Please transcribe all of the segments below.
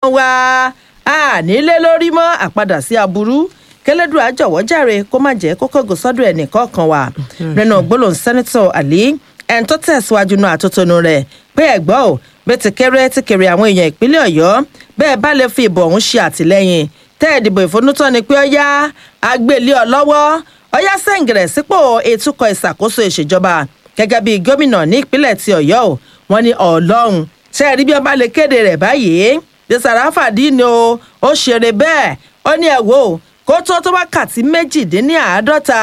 wa ànílé lórí mọ́ àpadà sí aburú kẹlẹ́dùn àjọwọ́ jàre kó má jẹ́ kó kọ́gò sọ́dọ̀ ẹnìkọ̀ọ̀kan wa nínú gbólóhùn sẹ́nitọ̀ àlí ẹni tó tẹ̀síwájú náà àtótónu rẹ̀ pé ẹ̀gbọ́n ò bẹ́ẹ̀ ti kéré ti kéré àwọn èèyàn ìpínlẹ̀ ọ̀yọ́ bẹ́ẹ̀ bá lè fi ìbò ọ̀hún ṣe àtìlẹ́yìn tẹ́ ẹ̀ dìbò ìfúnnútọ́ ni pé ọ̀yá agbélé ọ lọ́wọ́ ọ̀yá sẹ́ǹgẹ̀rẹ̀ sípò ètùkọ̀ ìṣàkóso ìṣèjọba gẹ́gẹ́ bí gómìnà ní ìpínlẹ̀ ti ọ̀yọ́ ò wọ́n ní ọlọ́run ṣe rí bí ọba lè kéde rẹ̀ báyìí bí sàràfàdí ni o ó ṣeré bẹ́ẹ̀ ó ní ẹ̀ wò kó tó tó wákàtí méjìdínláàádọ́ta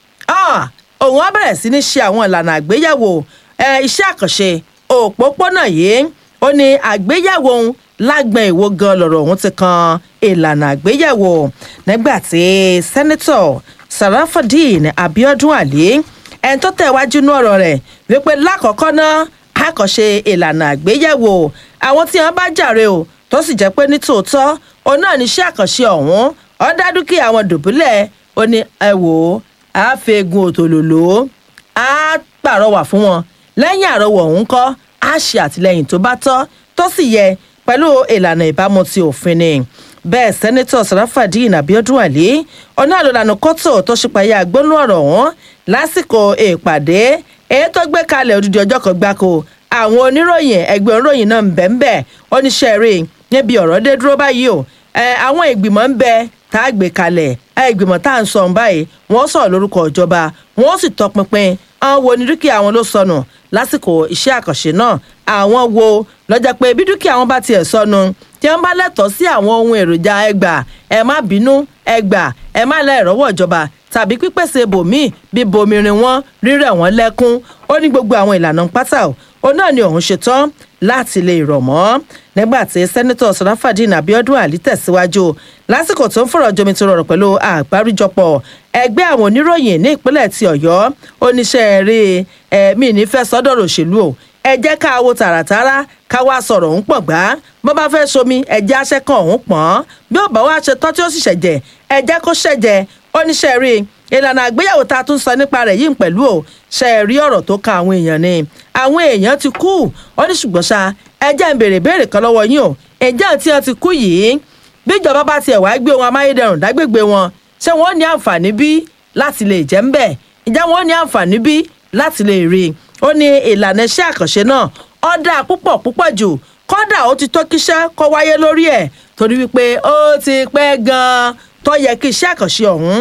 òun á bẹ̀rẹ̀ sí ní ṣe àwọn ìlànà àgbéyẹ̀wò iṣẹ́ àkànṣe òpópónà yìí ó ní àgbéyẹ̀wò òun lágbọ̀n èwo gan lọ̀rọ̀ òun ti kan ìlànà àgbéyẹ̀wò nígbà tí sẹ́nitọ̀ sarafadeen abiodun ali ẹni tó tẹ̀wájú ní ọ̀rọ̀ rẹ̀ wípé lákọ̀ọ́kọ́ náà àkànṣe ìlànà àgbéyẹ̀wò àwọn tí wọ́n bá jàre o tó sì jẹ́ pé ní tòótọ́ òun náà níṣẹ́ àkànṣe ọ̀hún ó dá dúkìá àwọn dùbúlẹ̀ ó ní ẹ wò ó á fegun òtòlòlò á pàrọwà fún wọn lẹ́yìn àrọwọ̀ ọ̀hún kọ́ á ṣe àtìlẹyìn tó bá tọ́ tó sì yẹ pẹ̀lú ìlànà ìbámu ti òfin ni bẹ́ẹ̀ sẹ́nitọ̀ sarafadeen abiodun ali ọ̀nà àlòlànà kọ́tò tó ṣípayá gbónú ọ̀rọ̀ ọ̀hún lásìkò ìpàdé èyí tó gbé kalẹ̀ odidi ọjọ́ kan gbáko àwọn oníròyìn ẹgbẹ́ oníròyìn náà ń bẹ̀ ń bẹ̀ oníṣẹ́ rí níbi ọ̀rọ̀ dé dúró báyìí o àwọn ìgbìmọ̀ ń bẹ tá a gbé kalẹ̀ ìgbìmọ̀ tá à ń sọ ọ̀hún báyìí wọ́n sọ̀rọ̀ lórúkọ ìjọba wọ́n sì tọpinpin àwọn wo ni dúkìá wọn ló sọnù lásìkò iṣẹ́ àkànṣe náà àwọn wo lọ́jọ́ pé bí dúkìá wọn bá tiẹ̀ sọnù tí wọ́n bá lẹ́tọ̀ọ́ sí àwọn ohun èròjà ẹgbà ẹ má bínú ẹgbà ẹ má lẹ́ ìrọ́wọ́ ìjọba tàbí pípèsè bòmíì bí bomirin wọn rírẹ̀ wọn lẹ́kún ó ní gbogbo àwọn ìlànà pátá ó náà ni òun ṣetán láti lè rọ̀ mọ́ nígbà tí sẹ́nitọ̀ sọ̀ráfàdín abiodun ali tẹ̀síwájú lásìkò tó ń fọ̀rọ̀ jomi tó rọrùn pẹ̀lú àgbáríjọpọ̀ ẹgbẹ́ àwọn oníròyìn ní ìpínlẹ̀ ti ọ̀yọ́ oníṣẹ́ rí ẹ̀mí nífẹ̀ẹ́ sọ́dọ̀rọ̀ òṣèlú o ẹ jẹ́ ká wo tààràtàrà ká wá sọ̀rọ̀ òun pọ̀ gbá bó bá fẹ́ somi ẹ̀jẹ̀ aṣẹ́kàn òun pọ̀n bí ó bá wá ṣe tọ́ tí ó sì ṣẹ̀jẹ̀ ẹ̀jẹ̀ kó ṣẹ̀jẹ̀ oníṣẹ́ rí ìlànà àgbéyàwó tá a tún sọ nípa rẹ̀ yìí pẹ̀lú o ṣe é rí ọ̀rọ̀ tó kan àwọn èèyàn ni àwọn èèyàn ti kú ó ní ṣùgbọ́n ṣá ẹjẹ́ ń béèrè béèrè kan lọ́wọ́ yín o ẹjẹ́ tí wọ́n ti kú yìí bí ìjọba bá tiẹ̀ wáá gbé ohun amáyédẹrùn dágbègbè wọn ṣé wọ́n ní àǹfààní bí láti lè jẹ́ ń bẹ̀ ìjà wọn ní àǹfààní bí láti lè rí i ó ní ìlànà iṣẹ́ àkànṣe náà ó dáa púpọ̀ púpọ̀ jù kódà ó ti tó kíṣẹ́ kó wáyé lórí ẹ̀ torí wípé ó ti pẹ́ gan-an tó yẹ kí iṣẹ́ àkànṣe ọ̀hún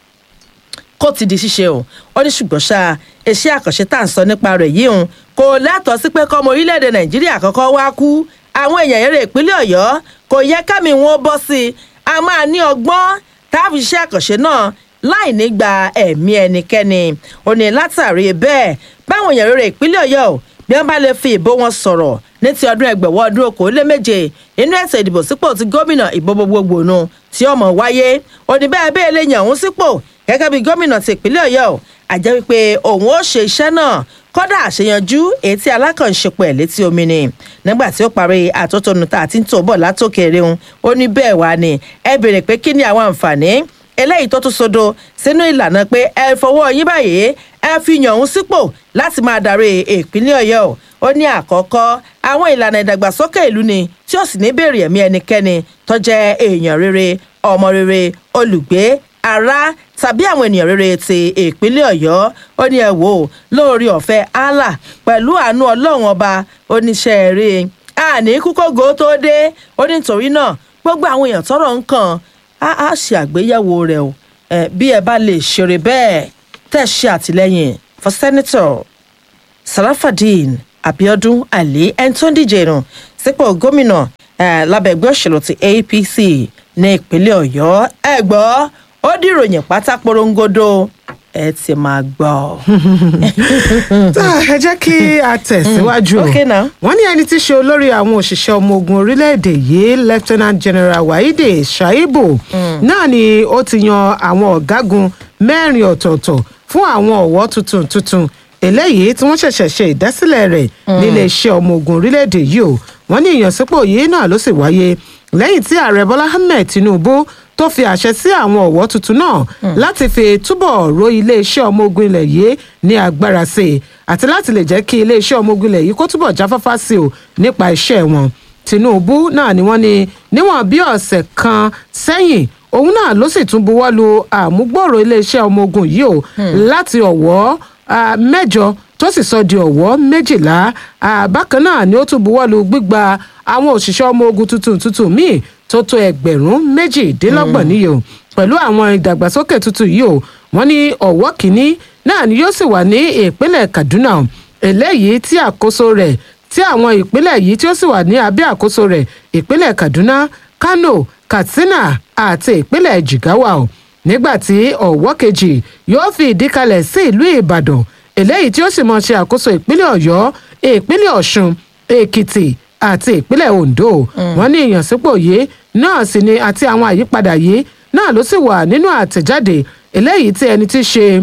kó ti di ṣíṣe o ó ní ṣùgbọ́n ṣá iṣẹ́ àkànṣe tá à ń sọ nípa rẹ̀ yìí hùn kò lẹ́tọ̀ọ́ sí pé kọ́mọ orílẹ̀-èdè nàìjíríà kọ́kọ́ wá kú àwọn èèyàn eré ìpínlẹ̀ ọ̀yọ́ kò yẹ kámi wọn bọ́ sí i a máa ní ọgbọ́n táàbù iṣẹ́ àkànṣe náà láì ní gba ẹ̀mí ẹnikẹ́ni ó ní látàrí bẹ́ẹ̀ báwọn èèyàn eré ìpínlẹ̀ ọ̀yọ́ bí wọ́n bá lè fi ìbò wọn sọ̀rọ̀ ní ti ọdún ẹgbẹ̀wọ́ ọdún okòóléméje inú ètò ìdìbò sípò ti gómìnà ìbò gbogbogbò nu tí ọmọ wáyé òní bẹ́ẹ̀ bẹ́ẹ̀ lè yàn òun sípò gẹ́gẹ́ bí gómìnà ti ìpínlẹ̀ ọ̀yọ́ àjẹ́ wípé òun ó ṣe iṣẹ́ náà kọ́dà àṣeyanjú èyí tí alákànṣepọ̀ ẹ̀ létí omi ni nígbà tí ó parí àtótónu tá a ti ń tò bọ̀ látòkèrè òun ó ní bẹ́ẹ̀ wá ni ẹ béèrè pé kí ni àwọn àǹfààní eléyìí tó tún sodo sínú ìlànà pé ẹ fọwọ́ yín báyìí ẹ fi yàn òun sípò láti máa darí ìpínlẹ̀ ọ̀yọ́ ó ní àkọ́kọ́ àwọn ìlànà ìdàgbàsókè ìlú ni tí ó sì ní béèrè ẹ̀mí ẹnikẹ́ni tó jẹ́ èèyàn rere ọmọ rere olùgbé ará tàbí àwọn ènìyàn rere ti ìpínlẹ̀ ọ̀yọ́ ó ní ẹ wò ó lórí ọ̀fẹ́ allah pẹ̀lú àánú ọlọ́run ọba oníṣẹ́ eré àní kúkógo tó dé ó ní nítorí náà gbogbo àwọn èèyàn tọrọ ń kàn á ṣe àgbéyẹ̀wò rẹ̀ o bí ẹ bá lè ṣeré bẹ́ẹ̀ tẹ̀ ṣe àtìlẹ́yìn for senator sarafadeen abiodun ali ẹni tó ń díje nù sípò gómìnà lábẹ́ ẹgbẹ́ òṣèlú ti apc ní ìpínlẹ̀ ọ̀yọ́ ẹ gbọ́ ó dìròyìn pátá porongodo ẹ ti máa gbọ́. tá ẹ jẹ́ kí a tẹ̀síwájú o Okay now. wọ́n ní ẹni tí í ṣe olórí àwọn òṣìṣẹ́ ọmọ ogun orílẹ̀-èdè yìí lieutenant general waheed shaibu náà ni ó ti yan àwọn ọ̀gágun mẹ́rin ọ̀tọ̀ọ̀tọ̀ fún àwọn ọ̀wọ́ tuntun tuntun eléyìí tí wọ́n ṣẹ̀ṣẹ̀ ṣe ìdásílẹ̀ rẹ̀ nílé iṣẹ́ ọmọ ogun orílẹ̀-èdè yìí o wọ́n ní ìyànsípò yìí náà ló sì wáyé lẹ́yìn tí ààrẹ bọ́lá ahmed tinubu tó fi àṣẹ sí àwọn ọ̀wọ́ tuntun náà láti fi túbọ̀ ro iléeṣẹ́ ọmọ ogun ilẹ̀ yìí ní agbára sí i àti láti lè jẹ́ kí iléeṣẹ́ ọmọ ogun ilẹ̀ yìí kó túbọ̀ jáfáfá sí o nípa iṣẹ́ wọn tinubu náà ni wọ́n ní níwọ̀n bí ọ̀sẹ̀ kan sẹ́yìn òun náà ló sì tún buwọ́ lu àmúgbòòrò iléeṣẹ́ ọmọ ogun yìí o láti ọ̀wọ́ ah, mẹ́jọ tó sì sọ di ọ̀wọ́ méjìlá Ah, bákan náà ni ó tún buwọ́ lu gbígba àwọn òṣìṣẹ́ ọmọ ogun tuntun tuntun míì tó tó ẹgbẹ̀rún méjìdínlọ́gbọ̀n níye o pẹ̀lú àwọn ìdàgbàsókè tuntun yìí o wọ́n ní ọ̀wọ́ kìíní náà ni yóò sì wà ní ìpínlẹ̀ kaduna o. eléyìí tí àkóso rẹ̀ tí àwọn ìpínlẹ̀ yìí tí ó sì wà ní abẹ́ àkóso rẹ̀ ìpínlẹ̀ kaduna kano katsina àti ìpínlẹ̀ jigawa o nígbà tí ọ̀wọ́ kejì yóò fi ìdí kalẹ̀ sí ìlú ìbàdàn eléyìí tí ó sì mọ̀ ṣe àkóso ìpínlẹ̀ ọ̀yọ́ ìpínlẹ̀ ọ̀ṣun èkìtì àti ìpínlẹ̀ ondo wọ́n ní ìyànsípò yìí náà sì ni àti àwọn àyípadà yìí náà ló sì wà nínú àtẹ̀jáde eléyìí tí ẹni tí í ṣe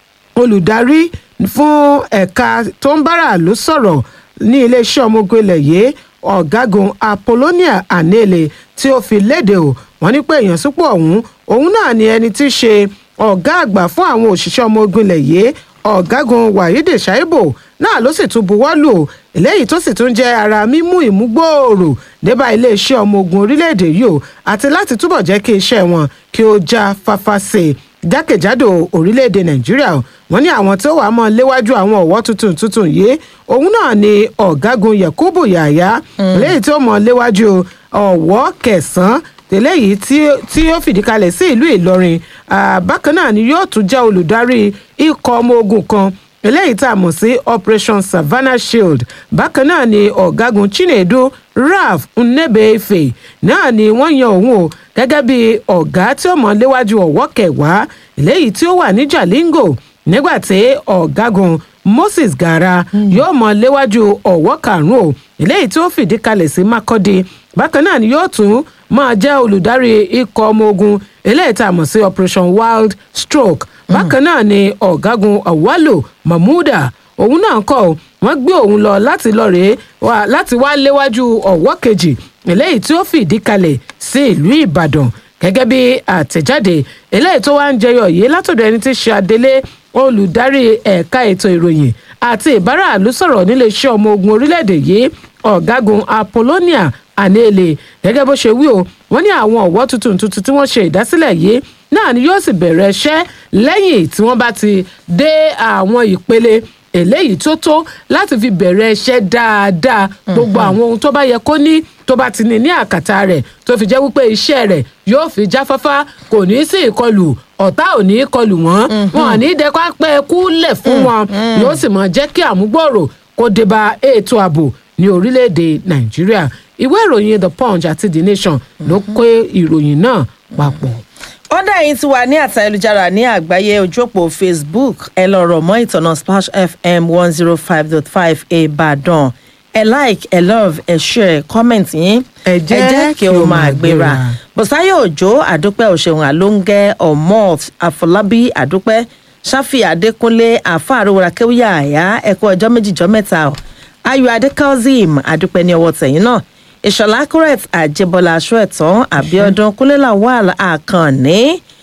olùdarí fún ẹ̀ka tó ń bára ló sọ̀rọ̀ ní iléeṣẹ́ ọmọ ogun ilẹ̀ yìí ọ̀gágun apollonia anele tí ó fi léde o wọ́n ní pé ìyànsípò ọ̀hún òun náà ni ẹni tí í ṣe ọ̀gá àgbà fún àwọn òṣìṣẹ́ ọmọ ogun ilẹ̀ yìí ọ̀gágun wahidi shaibu náà ló sì tún buwọ́ lù ó eléyìí tó sì tún jẹ́ ara mímú ìmúgbòòrò débà iléeṣẹ́ ọmọ ogun orílẹ̀-èdè yìí o àti láti túbọ̀ jẹ́ kí iṣẹ́ wọn kí ó já fáfá sí i jákèjádò orílẹ̀-èdè nàìjíríà o wọ́n ní àwọn tó wàá mọ́ léwájú àwọn ọ̀wọ́ tuntun tuntun yìí òun náà ni ọ̀gágun yakubu yàyà léyìí tó mọ́ léwájú ọ̀wọ́ kẹsàn-án eléyìí tí tí ó fìdí kalẹ̀ sí ìlú ìlọrin Ah, bákan náà ni yóò tún jẹ́ olùdarí ikọ̀ ọmọ ogun kan eléyìí tá a mọ̀ sí operation savannah shield bákan náà ni ọ̀gágun chinedu ralph nnebeife náà ni wọ́n yan òun o gẹ́gẹ́ bí ọ̀gá tí ó mọ̀ léwájú ọ̀wọ́ kẹwàá eléyìí tí ó wà ní jalingo nígbà tí ọ̀gágun moses gara yóò mọ̀ léwájú ọ̀wọ́ karùn-ún o eléyìí tí ó fìdí kalẹ̀ sí makọ́di bákan náà ni yóò tún máa jẹ́ olùdarí ikọ̀ ọmọ ogun eléyìí tá a mọ̀ sí operation wild stroke bákan náà ni ọ̀gágun awalo mahmuda òun náà kọ́ ọ wọ́n gbé òun lọ láti lọ rèé wá láti wá léwájú ọ̀wọ́ kejì eléyìí tí ó fìdí kalẹ̀ sí ìlú ìbàdàn gẹ́gẹ́ bí àtẹ̀jáde eléyìí tó wá ń jẹyọ yìí látọ̀dọ̀ ẹni tí í ṣe adelé olùdarí ẹ̀ka ètò ìròyìn àti ìbáraàlú sọ̀rọ̀ níléeṣẹ́ ọmọ ogun orílẹ̀-èdè yìí ọ̀gágun apollonia anele gẹ́gẹ́ bó ṣe wí o wọ́n ní àwọn ọ̀wọ́ tuntun tuntun tí wọ́n ṣe ìdásílẹ̀ yìí náà ni yóò sì bẹ̀rẹ̀ iṣẹ́ lẹ́yìn tí wọ́n bá ti dé àwọn ìpele eléyìí tó tó láti fi bẹ̀rẹ̀ iṣẹ́ dáadáa gbogbo àwọn ohun tó bá yẹ kó ní tó bá ti ní ní àkàtà rẹ̀ tó fi jẹ́ wípé iṣẹ́ rẹ̀ yóò fi jáfáfá kò ní sí ìkọlù ọ̀tá ò ní kọlù wọ́n wọn ò ní dẹ́kọ́ pẹ́ kúlẹ̀ fún wọn yóò sì mọ̀ jẹ́ kí àmúgbòòrò kó dé bá ètò ààbò ní orílẹ̀-èdè nàìjíríà ìwé ìròyìn the punch àti the nation ló kó ìròyìn náà papọ̀. ọ̀dà yìí ti wà ní àtà ayélujára ní àgbáyé ojú òpó facebook ẹ lọ rọ̀ mọ́ ìtọ̀nà splash fm one zero five dot five ìbàdàn ẹ like ẹ love ẹ share comment yín Ẹ jẹ́ kí o máa gbéra bùsáyọ̀ òjò àdúpẹ́ òṣèwọ̀n àlóńgẹ́ ọ̀mọ́ àfọlábí àdúpẹ́ ṣáfì adékúnlé àfáàrúwara kéwìyà àyà ẹ̀kọ́ ọjọ́ méjìjọ́ mẹ́ta o ayọ̀ adékọ́zìm àdúpẹ́ ní ọwọ́ tẹ̀yìn náà ìṣọ̀lá correct àjẹbọlá aṣọ ẹ̀tàn àbíọ́dún kúnlélà wàl àkànní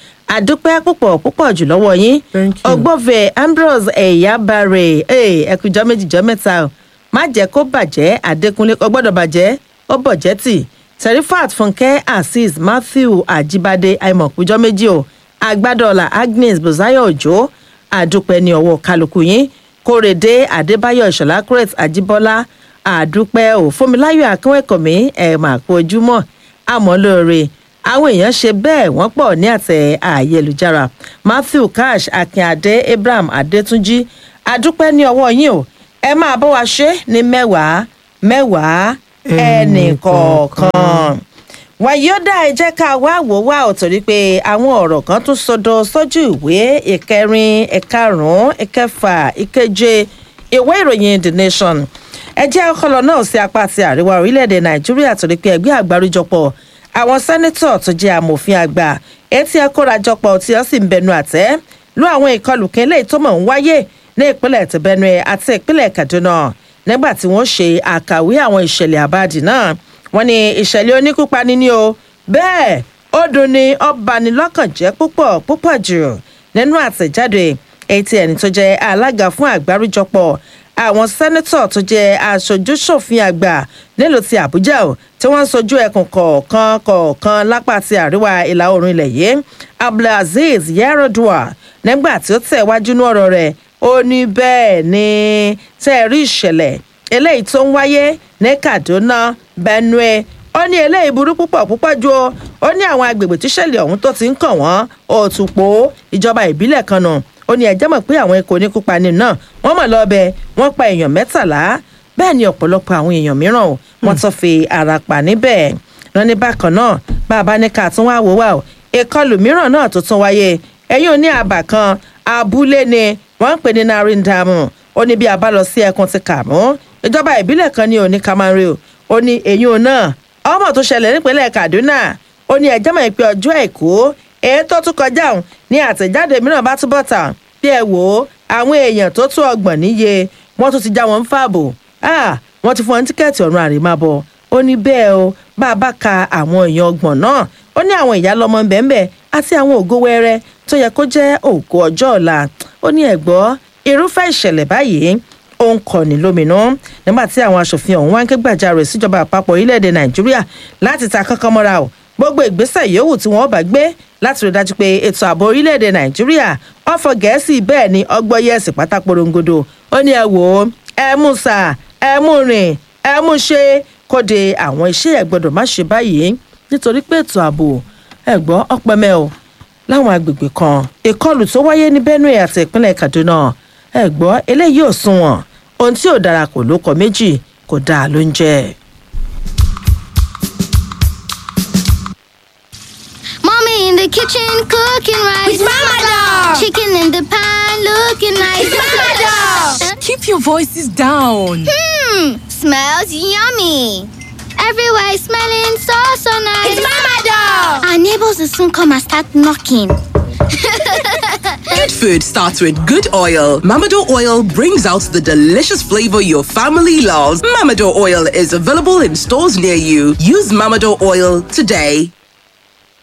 àdúpẹ́ púpọ̀ púpọ̀ jù lọ́wọ́ yín Thank you. ọgbọ́fẹ̀ ambrose ẹ̀yábàrè ẹ̀kújọ́ méjìjọ́ mẹ́ta o má jẹ́ kó bàjẹ́ àdékúnlé kò gbọ́dọ̀ bàjẹ́ ó bọ̀jẹ́ tì serifat fúnkẹ́ azeez matthew ajibade àìmọ̀kújọ́ méjì o agbádọ́là agnes bùsáyọ̀ òjò àdúpẹ́ ní ọwọ́ kálukú yín kórèdé adébáyọ̀ ìṣọ̀lá crete àjíbọ́lá àdúpẹ́ ò fúnmiláyọ̀ akínwẹ̀kọ̀mí ẹ̀ mà kú ojúmọ́ àmọ́ lóore àwọn èèyàn ṣe bẹ́ẹ̀ wọ́n pọ̀ ní àtẹ ayélujára matthew cash akínadé abraham adétúnjì àdúpẹ́ ní ọwọ́ yín o ẹ máa bọ́ wa ṣe ní mẹ́wàá mẹ́wàá ẹnì kọ̀ọ̀kan wàyí ó dá ẹ jẹ́ ká wá wò wá ò torí pé àwọn ọ̀rọ̀ kan tún sọdọ sójú ìwé ìkẹrin ìkarùn-ún ìkẹfà ìkeje ìwé ìròyìn the nation ẹ jẹ́ ọkọlọ náà sí apá ti àríwá orílẹ̀-èdè nàìjíríà torí pé ẹgbẹ́ àgbáríjọpọ̀ àwọn sẹ́nẹ́tọ̀ tó jẹ́ amòfin àgbà etí ẹ kórajọpọ̀ tí ó sì ń bẹnu àtẹ́ lú àwọn ìkọlù kan eléyìí tó mọ̀ ń wáyé ní ìpínlẹ̀ ti benue àti ìpínlẹ̀ kaduna nígbà tí wọ́n ṣe àkàwé àwọn ìṣẹ̀lẹ̀ àbáàdì náà wọ́n ní ìṣẹ̀lẹ̀ oníkúpani ní o bẹ́ẹ̀ ó dùn ní ọbanilọ́kànjẹ́ púpọ̀ púpọ̀ jù nínú àtẹ̀jáde etí ẹni tó jẹ́ alága fún àgbáríjọpọ̀ àwọn sẹ́nẹ́tọ̀ tó jẹ́ aṣojú-ṣòfin àgbà nílùú ti àbújá o tí wọ́n ń sojú ẹkùn kọ̀ọ̀kan kọ̀ọ̀kan lápá ti àríwá ìlà oòrùn ilẹ̀ yìí abdulaziz yarodua nígbà tí ó tẹ̀ wájú ní ọ̀rọ̀ rẹ̀ ó ní bẹ́ẹ̀ ni tẹ́ ẹ rí ìṣẹ̀lẹ̀ eléyìí tó ń wáyé ní kaduna benue ó ní eléyìí burú púpọ̀ púpọ̀ ju o ó ní àwọn agbègbè tíṣẹ̀lẹ̀ ọ̀hún tó ti ń kàn wọ́n òtùpó ìjọba ìbílẹ̀ kan nù ó ní ẹjẹ́ mọ̀ pé àwọn ikọ̀ oníkúpani náà wọ́n mọ̀ lọ́bẹ̀ wọ́n pa èèyàn mẹ́tàlá bẹ́ẹ̀ ni ọ̀pọ̀lọpọ̀ àwọn èèyàn mìíràn o wọ́n tún fi ara pa níbẹ̀ wọn ní bákan náà bàbá ní ká tún wá wò wá o ìkọlù mìíràn náà tó tún wáyé ẹ̀yìn òní àbà kan abúlé ni wọ́n ń pè ní narindamu ó ní bí a bá lọ sí ẹkùn ti kàmú ìjọba ìbílẹ̀ kan ní òní kamari o ó ní ẹ̀yìn òun náà ọmọ tó ṣẹlẹ̀ nípínlẹ̀ kaduna ó ní ẹjẹ́ mọ̀ pé ọjọ́ àìkú èyí tó tún kọjá òun ní àtẹ̀jáde mìíràn bá túbọ̀ tà bí ẹ wò ó àwọn èèyàn tó tún ọgbọ̀n níye wọ́n tún ti já wọn ń fààbò wọ́n ti fún wọn tíkẹ́ẹ̀tì ọ̀run àrèmábọ̀ ó ní bẹ́ẹ̀ o bá a bá ka àwọn èèyàn ọgbọ̀n náà ó ní àwọn ìyá lọ́mọ bẹ́ẹ̀ àti àwọn ògo wẹrẹ tó yẹ kó jẹ́ ògo ọjọ́ ọ̀la ó ní ẹ̀gbọ́ irúfẹ́ ìṣẹ̀lẹ̀ báyìí ó ń kọni lóminú nígbà tí àwọn aṣòfin ọ̀hún wá ń ké gbàjarè síjọba àpapọ̀ orílẹ̀-èdè nàìjíríà láti ta kankan mọ́ra o gbogbo ìgbésẹ̀ yòówù tí wọ́n bá gbé láti rí dájú pé ètò ààbò orílẹ̀-èdè nàìjíríà wọ́n fọ gẹ̀ẹ́sì bẹ́ẹ̀ ni ọgbọ́yẹ̀sì pátá porongodo ó ní ẹ wò ó ẹ mú sà ẹ mú rìn ẹ mú ṣe kóde àwọn iṣẹ́ ẹ̀ gbọ́dọ̀ má ṣe báyìí nítorí pé ètò ààbò ẹ gbọ́ ọpẹmẹ o láwọn agbègbè kan ìkọlù tó wáyé ní benue àti ìpínlẹ̀ kaduna ẹ gbọ́ eléyìí ò sunwọ̀n ohun tí ò dára kò ló kọ méjì kò dáa ló ń jẹ́. Mommy in the kitchen cooking rice. With Mama Doll. Chicken in the pan looking nice. With Mama Doll. Keep your voices down. Hmm, smells yummy. Everywhere is smelling so so nice. It's Mama Doll. Our neighbors will soon come and start knocking. Good food starts with good oil. Mamado oil brings out the delicious flavor your family loves. Mamado oil is available in stores near you. Use Mamado oil today.